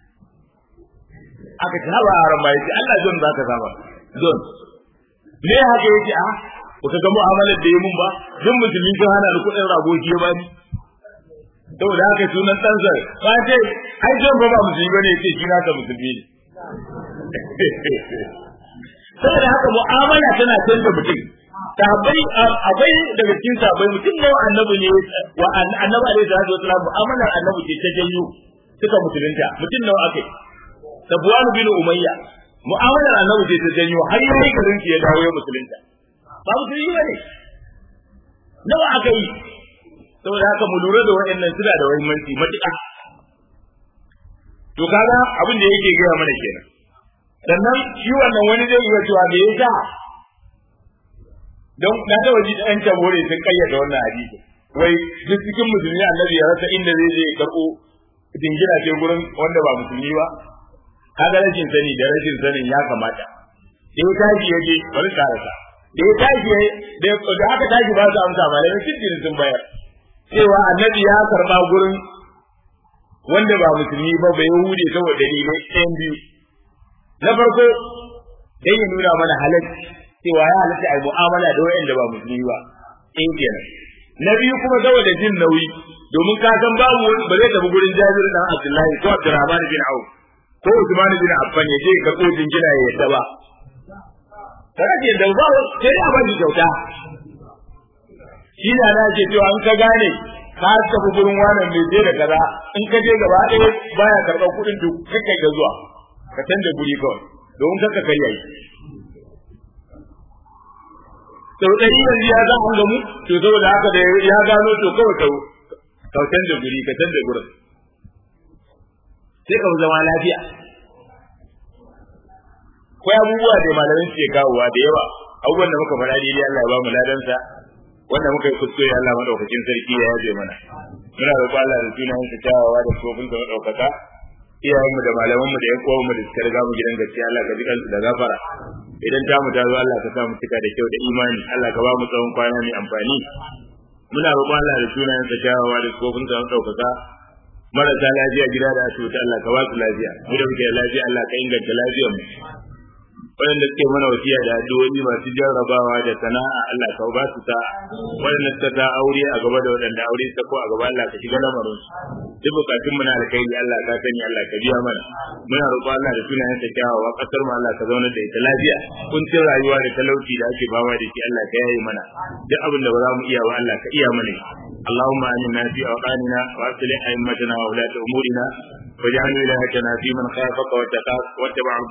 aka ce haba a rama yace Allah John za ka saba John me haka yake a baka ga mu'amalar da yi mun ba duk musulmi sun hana ni kuɗin rago shi ya bani saboda haka sunan ɗansa ba ce ai John ba ba musulmi bane yace shi nasa musulmi ne saboda haka mu'amala tana canza mutum sahabbai akwai daga cikin sahabbai mutum nawa annabi ne wa annabi alaihi salatu wasallam mu'amalar annabi ce ta janyo suka musulunta mutum nawa akai Safwan bin Umayya mu'amalar annabi ce ta janyo har yayi garin ya dawo ya musulunta ba musulmi bane nawa aka yi saboda haka mu lura da waɗannan suna da muhimmanci matuƙa to kaga abin da yake gaya mana kenan sannan shi wannan wani zai iya cewa me yasa don na da waje ɗan tabore sun kayyade wannan hadisi wai duk cikin musulmi annabi ya rasa inda zai je karɓo dingina ce gurin wanda ba musulmi ba kaga rashin sani da rashin sanin ya kamata da ya tashi ya je bari karasa da ya tashi da aka tashi ba su amsa malamai cikin sun bayar cewa annabi ya karba gurin wanda ba musulmi ba bai hude saboda dalilai ɗayan biyu na farko dan ya nuna mana halacci cewa ya halatta a mu'amala da wayanda ba musulmi ba in kenan na biyu kuma saboda jin nauyi domin ka san babu wani ba zai tafi gurin Jabir dan Abdullahi ko Abdurrahman bin Auf ko Usman bin Affan ya je ka ko jingina ya yadda ba kada ke da ba sai a bani kyauta shi na na ce cewa an ka gane ka tafi gurin wannan mai je da kaza in ka je gaba ɗaya baya karɓar kuɗin duk kai ga zuwa ka canza guri kawai domin kanka karya yi sau ɗari yanzu ya za an gamu to saboda haka da ya gano to kawai ka ka canza guri ka canza gurin sai ka zama lafiya akwai abubuwa da malamai suke kawowa da yawa abubuwan da muka faɗa daidai Allah ya ba mu ladansa wanda muka yi kuskure Allah madaukakin sarki ya yaje mana muna roƙo Allah da sunayen sa kyawawa da tsofin sa madaukaka iyayenmu da malamanmu da ƴan uwanmu da suka riga mu gidan gaskiya Allah ka ji kansu da gafara idan ta mu ta zo Allah ka sa mu cika da kyau da imani Allah ka ba mu tsawon kwana mai amfani muna roƙon Allah da sunayen sa kyawawa da tsofin sa madaukaka marasa lafiya gida da asibiti Allah ka ba su lafiya mu da muke da lafiya Allah ka inganta lafiyar mu waɗanda suke mana wasiya da addu'o'i masu jarrabawa da sana'a Allah ka ba su ta waɗanda suka ta aure a gaba da waɗanda aure ta ko a gaba Allah ka shiga lamarin su duk bukatun mu na alkhairi Allah ka sani Allah ka biya mana muna roƙo Allah da sunayen sa kyawawa kasar mu Allah ka zauna da ita lafiya kuncin rayuwa da talauci da ake bawa da shi Allah ka yaye mana duk abin da ba za mu iya ba Allah ka iya mana اللهم آمنا في أوطاننا وأصلح أئمتنا وولاة أمورنا واجعل ولايتنا في من خافك واتقاك واتبع